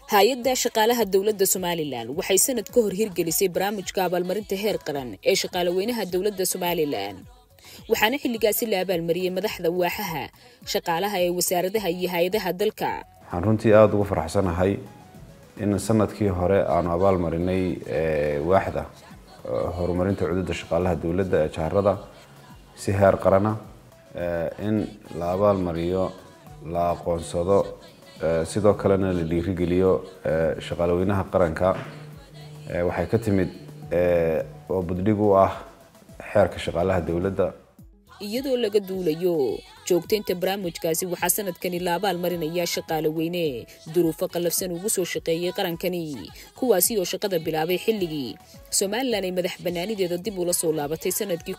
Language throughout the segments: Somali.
hay-adda shaqaalaha dowladda somalilan waxay sanad ka hor hirgelisay barnaamijka abaalmarinta heer qaran ee shaqaalaweynaha dowladda somalilan waxaana xilligaasi la abaalmariyey madaxda waaxaha shaqaalaha ee wasaaradaha iyo hay-adaha dalka waxaan runtii aada ugu faraxsanahay in sanadkii hore aanu abaal marinay waaxda horumarinta cududda shaqaalaha dowladda ee jaharada si heer qarana in la abaal mariyo la aqoonsado sidoo kalena la dhiirigeliyo shaqaalaweynaha qaranka waxay ka timid oo buddhig u ah xeerka shaqaalaha dowladda iyadoo laga duulayo joogtaynta barnaamijkaasi waxaa sanadkani la abaal marinaya shaqaale weyne duruufo qallafsan ugu soo shaqeeyey qarankani kuwaasi oo shaqada bilaabay xilligii somalilan ay madax bannaanideeda dib ula soo laabatay sanadkii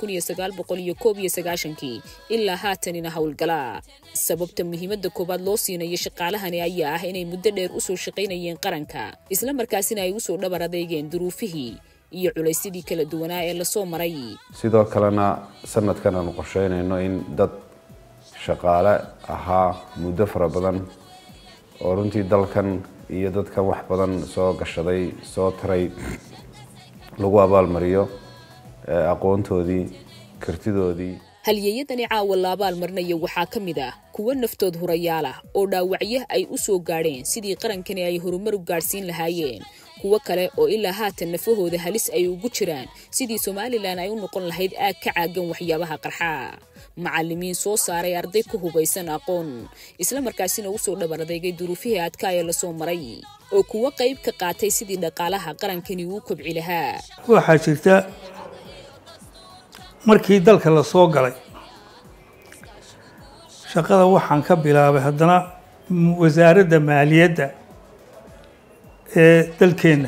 kii ilaa haatanina howlgala sababta muhiimadda koowaad loo siinayo shaqaalahani ayaa ah inay muddo dheer usoo shaqaynayeen qaranka isla markaasina ay usoo dhabar adeegeen duruufihii iyo culaysyadii kala duwanaa ee lasoo maray sidoo kalena sanadkan aanu qorsheynayno in dad shaqaale ahaa muddo fara badan oo runtii dalkan iyo dadkan wax badan soo gashaday soo taray lagu abaalmariyo aqoontoodii kartidoodii halyeeyadani caawa la abaal marinaya waxaa ka mid ah kuwo naftood hurayaal ah oo dhaawacyo ay u soo gaadheen sidii qarankani ay horumar u gaadhsiin lahaayeen kuwo kale oo ilaa haatan nafahooda halis ay ugu jiraan sidii somalilan ay u noqon lahayd aag ka caagan waxyaabaha qarxa macalimiin soo saaray arday ku hubaysan aqoon isla markaasina usoo dhabar adeegay duruufihii adkaa ee lasoo maray oo kuwo qayb ka qaatay sidii dhaqaalaha qarankani uu kobci lahaa waxaa jirta markii dalka la soo galay shaqada waxaan ka bilaabay haddana wasaaradda maaliyadda ee dalkeenna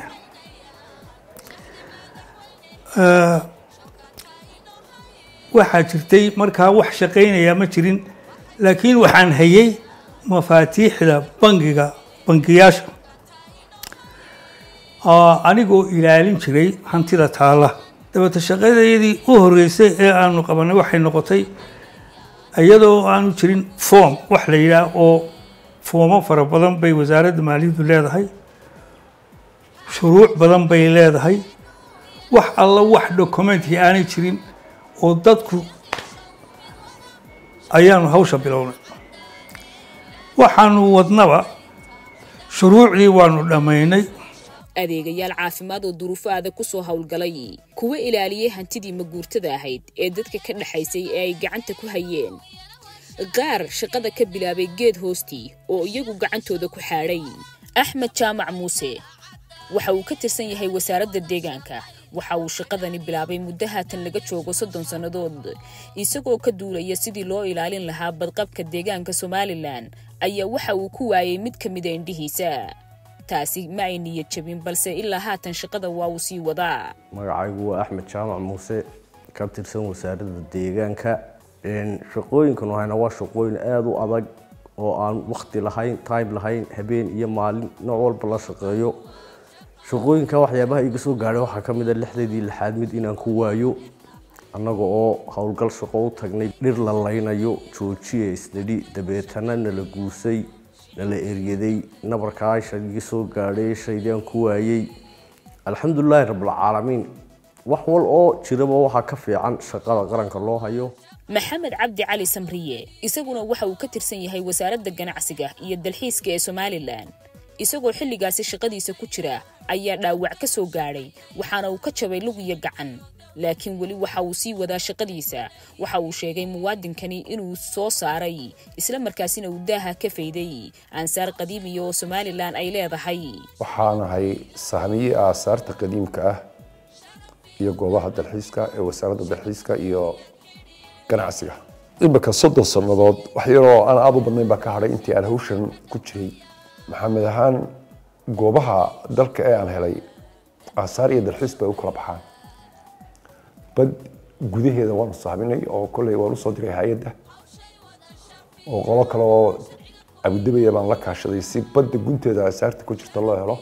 waxaa jirtay markaa wax shaqaynayaa ma jirin laakiin waxaan hayay mafaatiixda bangiga bangiyaasha anigoo ilaalin jiray hantida taalla dabata shaqadayadii u horreysay ee aanu qabanay waxay noqotay iyadoo aanu jirin form wax la yidhaah oo foomo fara badan bay wasaaradda maaliyaddu leedahay shuruuc badan bay leedahay wax alla wax documentkii aanay jirin oo dadku ayaanu hawsha bilownay waxaanu wadnaba shuruucdii waanu dhammaynay adeegayaal caafimaad oo duruufo adag ku soo howlgalay kuwa ilaaliyey hantidii maguurtada ahayd ee dadka ka dhexaysay ee ay gacanta ku hayeen qaar shaqada ka bilaabay geed hoostii oo iyagu gacantooda ku xaadhay axmed jaamac muuse waxa uu ka tirsan yahay wasaaradda deegaanka waxa uu shaqadani bilaabay muddo haatan laga joogo soddon sannadood isagoo ka duulaya sidii loo ilaalin lahaa badqabka deegaanka somalilan ayaa waxa uu ku waayay mid ka mida indhihiisa taasi ma ay niyad jabin balse ilaa haatan shaqada waa uu sii wadaa magacaygu waa axmed jaamac muuse ka tirsan wasaaradda deegaanka shaqooyinkan hayna waa shaqooyin aada u adag oo aan wakti lahayn time lahayn habeen iyo maalin nooc walba la shaqeeyo shaqooyinka waxyaabaha iga soo gaadhay waxaa ka mid a lixdeedii lixaad mid inaan ku waayo annaga oo howlgal shaqo u tagnay dhir la laynayo joojiya isdhidhi dabeetana nala guusay nala eryaday nabarkaa shaygii soo gaadhay shaydaan ku waayey alxamdulilaahi rabbilcaalamiin wax wal oo jiraba waxaa ka fiican shaqada qaranka loo hayo maxamed cabdi cali samriye isaguna waxa uu ka tirsan yahay wasaaradda ganacsiga iyo dalxiiska ee somalilan isagoo xilligaasi shaqadiisa ku jira ayaa dhaawac ka soo gaadhay waxaana uu ka jabay lug iyo gacan laakiin weli waxa uu sii wadaa shaqadiisa waxa uu sheegay muwaadinkani inuu soo saaray isla markaasina uu daaha ka fayday aansaar qadiimiya oo somalilan ay leedahay waxaanahay sahmiye aasaarta qadiimka ah iyo goobaha dalxiiska ee wasaaradda dalxiiska iyo ganacsiga imika soddon sannadood wax yaroo aan aada u badnayn baa ka hadhay intii aan hawshan ku jiray maxamed ahaan goobaha dalka ee aan helay aasaar iyo dalxiis bay u kala baxaan bad gudaheeda waanu sahminay oo kolley waan usoo diray hay-adda oo qolo kale oo abudabaya baan la kaashaday si badda gunteeda aasaarta ku jirta loo helo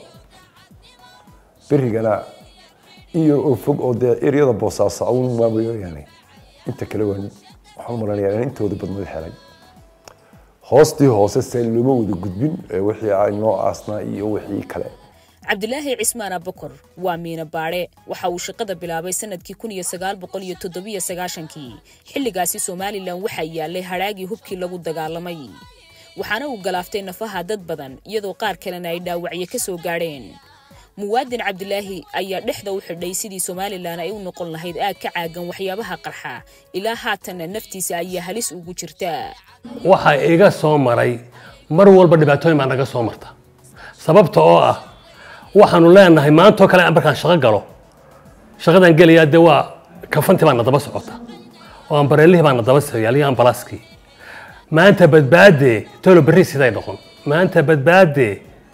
berigana in yar oo fog oo dee eryada boosaaso awn maamayooyaane inta kale waan waxaan maranaya in intooda badnada helay hoostii hoose se looma wada gudbin wixii aynoo aasnaa iyo wixii kale cabdilaahi cismaan abakor waa miina baadhe waxa uu shaqada bilaabay sanadkii kun iyo sagaal boqol iyo toddobiyo sagaashankii xilligaasi somalilan waxaa yaalay hadhaagii hubkii lagu dagaalamay waxaana uu galaaftay nafaha dad badan iyadoo qaar kalena ay dhaawacyo ka soo gaadheen muwaadin cabdilaahi ayaa dhexda u xidhay sidii somalilan ay u noqon lahayd aag ka caagan waxyaabaha qarxa ilaa haatanna naftiisa ayaa halis ugu jirta waxaa iga soo maray mar walba dhibaatooyin baa naga soo marta sababta oo ah waxaanu leenahay maantoo kale markaan shaqo galo shaqadaan gelayaa dee waa kafantii baa na daba socota oo ambareelihii baa na daba soyaaliyo ambalaaskii maanta badbaade tolo berri siday noqon maanta badbaade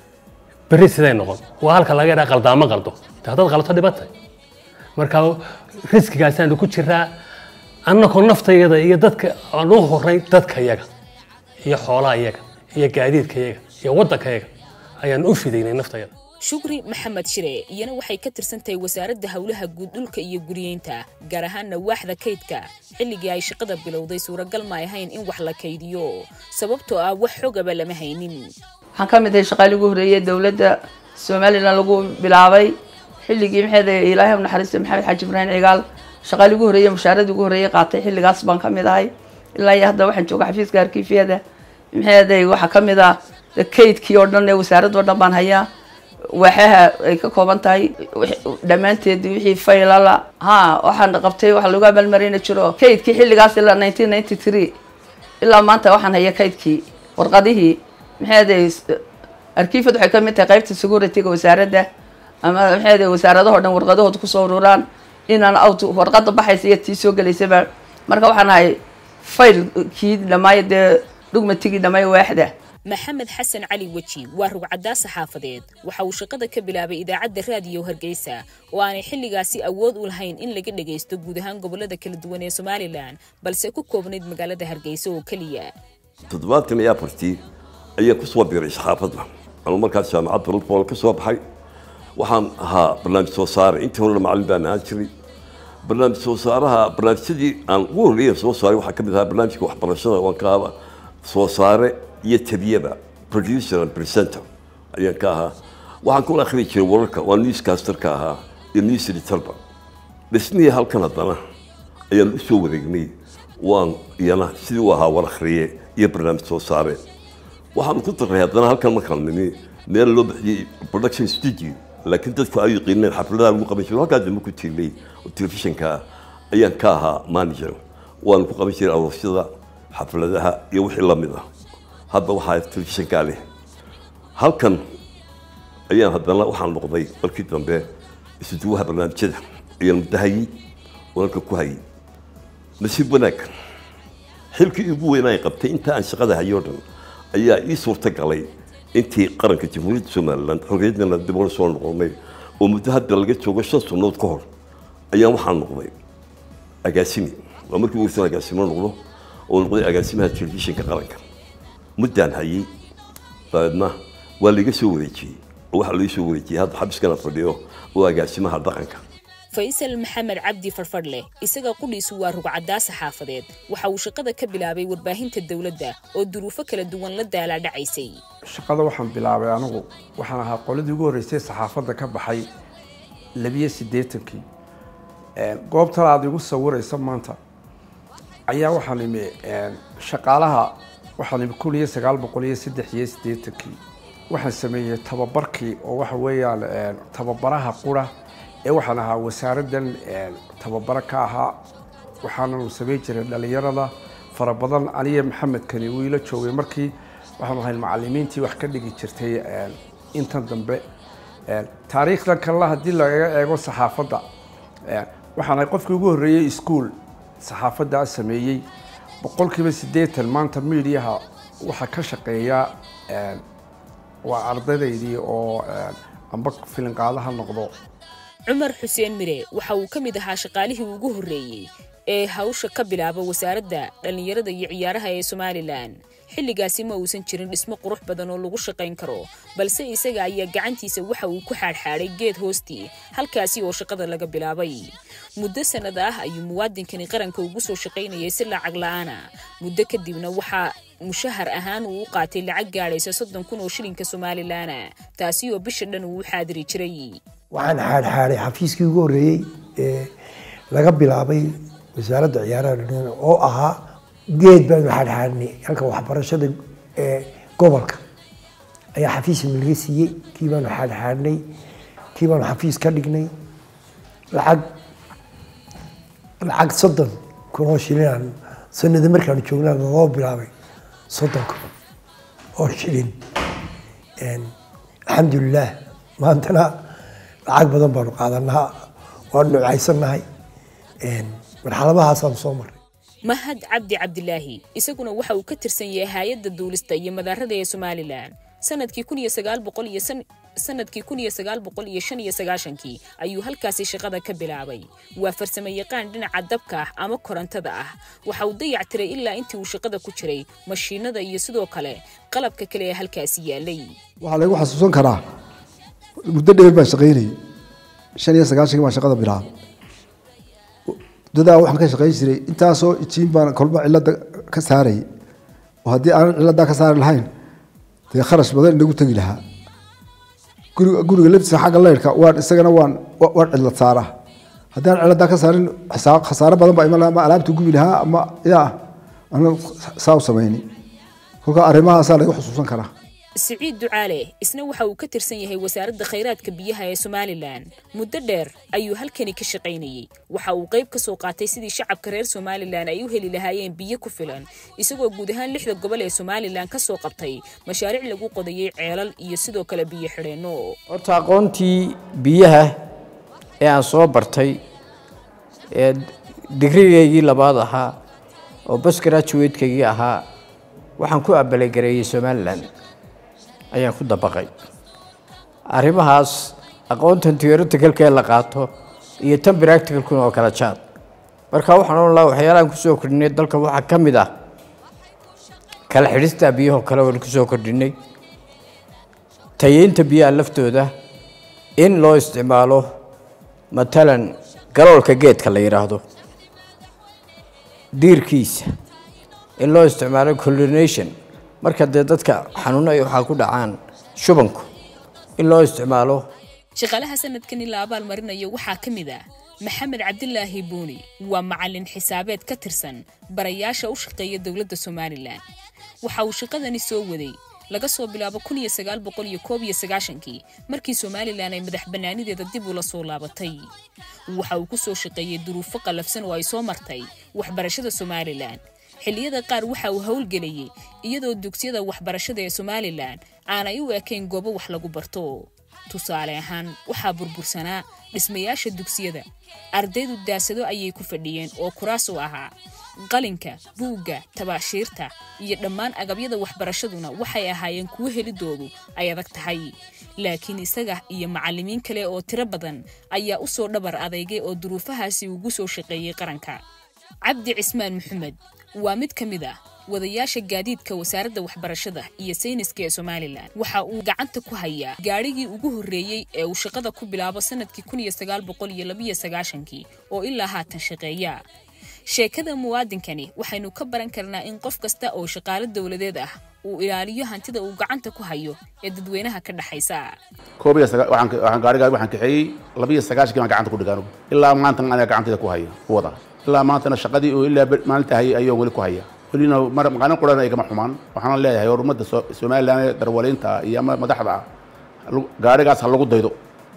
berri siday noqon waa halka laga yadhaa qaldaamo qaldo de haddaad qalto dhibatay marka riskigaasaanu ku jiraa annakoo naftayada iyo dadka aan u horay dadka yaga iyo xoolaha yaga iyo gaadiidka yaga iyo waddanka yaga ayaan u fidaynay naftayada shukri maxamed shire iyana waxay ka tirsan tahay wasaaradda howlaha guud dhulka iyo guriyeynta gaar ahaanna waaxda kaydka xilligii ay shaqada bilowday suuragal ma ahayn in wax la kaydiyo sababtoo ah wax xogaba lama haynin waxaan ka mid ahay shaqaalii ugu horreeyay dowladda somalilan lagu bilaabay xilligii maxeed ilaahay u naxariista maxamed xaaji ibraahim cigaal shaqaalii ugu horreeyay mushaaradii ugu horreeyay qaatay xilligaas baan ka mid ahay ilaa iyo hadda waxaan jooga xafiiska arkiifyada maxeeday waxaa ka mid ah kaydkii oo dhan ee wasaaradda oo dhan baan hayaa waaxaha ay ka kooban tahay dhammaanteed wixii faylala ha waxaan qabtay waxa lagu abaalmarina jiro kaydkii xilligaas ilaa nineteen ninety three ilaa maanta waxaan haya kaydkii warqadihii maxeeday arkiifad waxay ka mid tahay qaybta securityga wasaaradda ama maxeeday wasaaradaho dhan warqadahooda kusoo ururaan inaan out warqada baxaysa iyo tii soo gelaysaba marka waxaan ahay faylkii dhamaayo dee dhugmatigii dhamaayo waaxda maxamed xasan cali weji waa rugcaddaa saxaafadeed waxa uu shaqada ka bilaabay idaacadda raadiyo hargeysa oo aanay xilligaasi awood u lahayn in laga dhagaysto guud ahaan gobolada kala duwan ee somalilan balse ku koobnayd magaalada hargeysa oo keliya toddobaatan iyo afartii ayaa ku soo biiray saxaafadda anuu markaas jaamacad brulbol ka soo baxay waxaan ahaa barnaamij soo saare intii horena macallin baan ahaan jiray barnaamij soo saaraha barnaamijyadii aan ugu horreeya soo saaray waxaa ka mid ahaa barnaamijka waxbarashada waan ka ahaa soo saare iyo tabiyaba producer and presenter ayaan ka ahaa waxaan kula akhri jiray wararka waa newscasterka ahaa iyo news editorba dhismihii halkan haddana ayaan u soo wareegnay waan iyana sidii u ahaa war akhriye iyo barnaamij soo saare waxaan ku daray haddana halkan markaan nimi meel loo bixiyey production studio laakiin dadku ay yaqiineen xafladaha lagu qaban jiray halkaa dambe ku tiilay oo telefishinka ayaan ka ahaa manager waanu ku qaban jiray aroosyada xafladaha iyo wixii la mid ah hadda waxaa telefishinkaa leh halkan ayaan haddana waxaan noqday markii dambe isuduwaha barnaamijyada ayaan muddo hayey oo halka ku hayey nasiib wanaag xilkii ugu weynaa ay qabtay inta aan shaqada hayoo dhan ayaa ii suurta galay intii qaranka jamhuuriyadda somalilan xorriyaddana dib ula soo noqonnay oo muddo hadda laga joogo shan sannood ka hor ayaan waxaan noqday agaasimi waa markii ugu horsan agaasimo noqdo oo noqday agaasimaha telefishinka qaranka muddaan hayey dabeedna waa laiga soo wareejiyey oo waxaa laga soo wareejiyey hadda xabiskana fadhiyo oo agaasimaha dhaqanka faysal maxamed cabdi farfadhleh isaga qudhiisu waa rugcaddaa saxaafadeed waxa uu shaqada ka bilaabay warbaahinta dowladda oo duruufo kala duwan la daalaa dhacaysay shaqada waxaan bilaabay anigu waxaan ahaa qoladii ugu horreysay saxaafadda ka baxay labiyo siddeetankii goobtan aad igu sawiraysa maanta ayaa waxaan imi shaqaalaha waxaan imi kun iyo sagaal boqol iyo saddex iyo siddeetankii waxaan sameeyey tababarkii oo waxa weeyaan tababaraha qura ee waxaan ahaa wasaaraddan tababaro ka ahaa waxaananu samayn jiray dhalinyarada fara badan aniya maxamed kani wuu ila joogay markii waxaanu ahayn macalimiintii wax ka dhigi jirtay intan dambe taariikhdan kalena haddii lagaga eego saxaafadda waxaan ahay qofkii ugu horreeyey ischool saxaafaddaa sameeyey boqolkiiba siddeetan maanta miidiyaha waxaa ka shaqeeya waa ardaydaydii oo amba filinqaadaha noqdo cumar xuseen mire waxa uu ka mid ahaa shaqaalihii ugu horreeyey ee hawsha ka bilaaba wasaaradda dhallinyarada iyo ciyaaraha ee somalilan xilligaasi ma uusan jirin dhismo qurux badan oo lagu shaqayn karo balse isaga ayaa gacantiisa waxa uu ku xaadxaadhay geed hoostii halkaasi oo shaqada laga bilaabay muddo sannad ah ayuu muwaadinkani qaranka ugu soo shaqaynayay si lacag la'aana muddo kadibna waxaa mushahar ahaan uu u qaatay lacag gaadhaysa soddon kun oo shilinka somalilaana taasi oo bisha dhan uu u xaadiri jiray waxaan xaadxaadhay xafiiskii ugu horreeyey ee laga bilaabay wasaaradda ciyaaraha dhalinyarada oo ahaa geed baanu xaadxaadhnay halka waxbarashada ee gobolka ayaa xafiis laga siiyey kii baanu xaadxaadhnay kii baanu xafiis ka dhignay lacag lacag soddon kun oo shilin sanada markaanu joognaa loo bilaabay soddon kun oo shilin alxamdulilah maantana lacag badan baanu qaadanaa waanu nuucaysannahay marxaladahaasaan soo marray mahad cabdi cabdilaahi isaguna waxa uu ka tirsan yahay hay-adda duulista iyo madaarada ee somalilan sanadkii kun iyo sagaal boqol iyo sanadkii kun iyo sagaal boqol iyo shan iyo sagaashankii ayuu halkaasi shaqada ka bilaabay waa farsamo yaqaan dhinaca dabka ah ama korontada ah waxa uu dayac tiray ilaa intii uu shaqada ku jiray mashiinada iyo sidoo kale qalabka kale ee halkaasi yaalay waxaa lagu xasuusan karaa muddo dheer baan shaqaynayay shan iyo sagaashankii baan shaqada bilaabay muddadaa waxaan ka shaqayn jiray intaasoo ijiin baan kolba cilada ka saarayay oo haddii aanan ciladaa ka saari lahayn dee kharash badan inagu tegi lahaa guriga guriga laftiisa xagga leyrhka waan isagana waan waan cilad saaraa haddii aan ciladaa ka saarin khasaare badan baa iman lahaa ama alaabta gubi lahaa ama yaa ana saa u samayni kolka arrimahaasaa lagu xusuusan karaa siciid ducaale isna waxa uu ka tirsan yahay wasaaradda khayraadka biyaha ee somalilan muddo dheer ayuu halkani ka shaqaynayey waxa uu qayb ka soo qaatay sidii shacabka reer somalilan ay u heli lahaayeen biyo ku filan isagoo guud ahaan lixda gobol ee somalilan ka soo qabtay mashaariic lagu qodayay ceelal iyo sidoo kale biyo xidheenno horta aqoontii biyaha ee aan soo bartay ee digrigaygii labaad ahaa oo bas graduatekeygii ahaa waxaan ku abalegareeyey somalilan ayaan ku dabaqay arrimahaas aqoontan theoreticalka ee la qaato iyo tan practicalkuna oo kala jaad marka waxaan odhan lahaa waxyaalahan kusoo kordhinay dalka waxaa ka mid ah kala xidhista biyahoo kale waan kusoo kordhinay tayeynta biyaha laftooda in loo isticmaalo matalan galoolka geedka la yidhaahdo diirkiisa in loo isticmaalo coordination marka dee dadka xanuuno ay waxaa ku dhacaan shubanku in loo isticmaalo shaqaalaha sanadkani la abaalmarinayo waxaa ka mid ah maxamed cabdilaahi buuni waa macalin xisaabeed ka tirsan barayaasha u shaqeeya dowladda somalilan waxa uu shaqadani soo waday laga soo bilaabo kun iyo sagaal boqol iyo koob iyo sagaashankii markii somalilan ay madax bannaanideeda dib ula soo laabatay waxa uu ku soo shaqeeyey duruufo qallafsan oo ay soo martay waxbarashada somalilan xilliyada qaar waxa uu howlgelayay iyadoo dugsiyada waxbarashada ee somalilan aanay u ekayn goobo wax lagu barto tusaale ahaan waxaa burbursanaa dhismayaasha dugsiyada ardaydu daasado ayay ku fadhiyeen oo kuraas u ahaa qalinka buugga tabaashiirta iyo dhammaan agabyada waxbarashaduna waxay ahaayeen kuwo helidoodu ay adag tahay laakiin isaga iyo macallimiin kale oo tiro badan ayaa u soo dhabar adeygay oo duruufahaasi ugu soo shaqeeyey qaranka cabdi cismaan maxamed waa mid ka mid ah wadayaasha gaadiidka wasaaradda waxbarashada iyo sayniska ee somalilan waxa uu gacanta ku hayaa gaadhigii ugu horreeyey ee uu shaqada ku bilaabo sanadkii kun iyo sagaal boqol iyo labiyo sagaashankii oo ilaa haatan shaqeeya sheekada muwaadinkani waxaynu ka baran karnaa in qof kasta oo shaqaalo dowladeed ah uu ilaaliyo hantida uu gacanta ku hayo ee dadweynaha ka dhexaysa koob iyo sagaa- waxaan waxaan gaarigaa waxaan kaxeeyey labiyo sagaashankii baan gacanta ku dhigaan ilaa maanta aniga gacantayda ku haya ku wada ilaa maantana shaqadii oo ilaa ber- maalinta hayay ayuu weli ku haya welina mar maqaanin qurana igama xumaan waxaan leeyahay horumadda So- somalilan ee darwaliinta iyo ama madaxda ah lagu- gaarigaas ha lagu daydo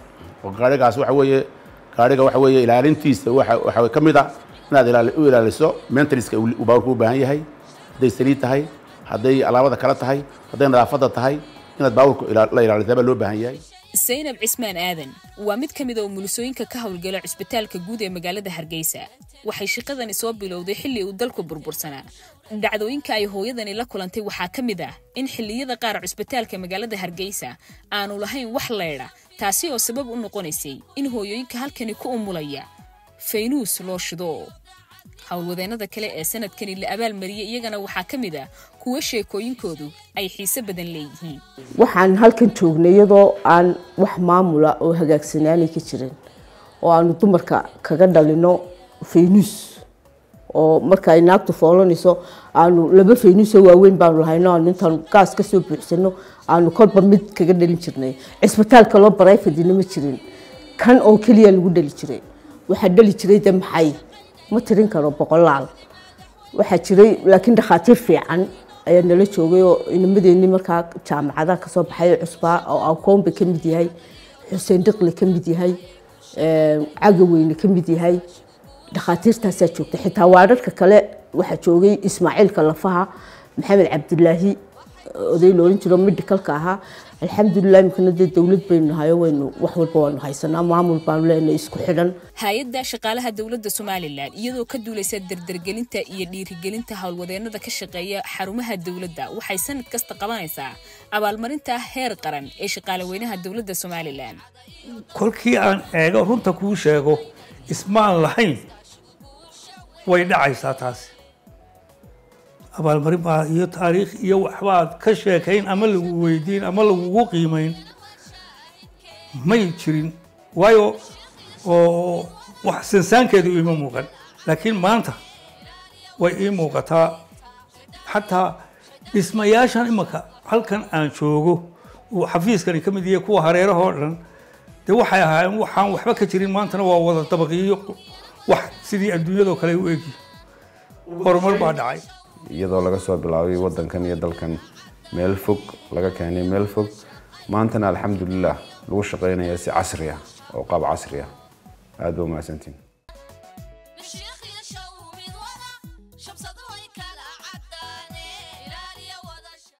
oo gaarigaas waxa weeye gaariga waxa weeye ilaalintiisa waxa waxa ka mid ah inaad ilaali- u ilaaliso maintenanceka uu uu baabuurku u baahan yahay hadday saliid tahay hadday alaabada kale tahay hadday nadaafadda tahay inaad baabuurka ila- la ilaalisaa baa loo baahan yahay saynab cismaan aadan waa mid ka mid oo mulusooyinka ka howlgala cusbitaalka guud ee magaalada hargeysa waxay shaqadani soo bilowday xilli uu dalku burbursanaa dhacdooyinka ay hooyadani la kulantay waxaa ka mid ah in xilliyada qaar cusbitaalka magaalada hargeysa aanu lahayn wax leydha taasi oo sabab u noqonaysay in hooyooyinka halkani ku umulaya faynuus loo shido howlwadeennada kale ee sanadkani la abaalmariyey iyagana waxaa ka mid ah kuwo sheekooyinkoodu ay xiise badan leeyihiin waxaan halkan joognay iyadoo aan wax maamula oo hagaagsanaanay ka jirin oo aanu dumarka kaga dhalino faynuus oo marka ay naagtu foolanayso aanu laba faynuusoo waaweyn baanu lahayno aanu intaanu gaas kasoo buuxsano aanu kolba mid kaga dhalin jirnay cisbitaalka loo barayfadina ma jirin kan oo keliya lagu dhali jiray waxaa dhali jiray de maxay ma tirin karo boqolaal waxaa jiray laakiin dhakhaatiir fiican ayaa nala joogay oo inamadeenii markaa jaamacadaha kasoo baxay cusbaa oo akoomba ka mid yahay xuseen dhiqle ka mid yahay cagaweyne ka mid yahay dhakhaatiirtaasaa joogta xitaa waadharka kale waxaa joogay ismaaciilka lafaha maxamed cabdilaahi oday loolan jiro medicalka ahaa alxamdulilah imikana dee dowlad baynu nahayo waynu wax walba waanu haysanaa maamul baanu leenahay isku xidhan hay-adda shaqaalaha dowladda somalilan iyadoo ka duulaysa dardargelinta iyo dhiirigelinta howlwadeennada ka shaqeeya xarumaha dowladda waxay sanad kasta qabanaysaa abaalmarinta heer qaran ee shaqaalaweynaha dowladda somalilan kolkii aan eego runta kuu sheego ismaan lahayn way dhacaysaa taasi abaalmarin baa iyo taariikh iyo waxbaad ka sheekayn ama lagu weydiin ama lagugu qiimayn may jirin waayo oo wax sansaankeedu ima muuqan laakiin maanta way ii muuqataa xataa dhismayaashan imaka halkan aan joogo uu xafiiskani ka mid yahay kuwa hareerahoo dhan dee waxay ahaayeen waxaan waxba ka jirin maantana waa wada dabaqiyo wax sidii adduunyadoo kale u egi horumar baa dhacay iyadoo laga soo bilaabay wadankan iyo dalkan meel fog laga keenay meel fog maantana alxamdulilah lagu shaqaynaya si casri ah oo qaab casri ah aada ba umahadsantiin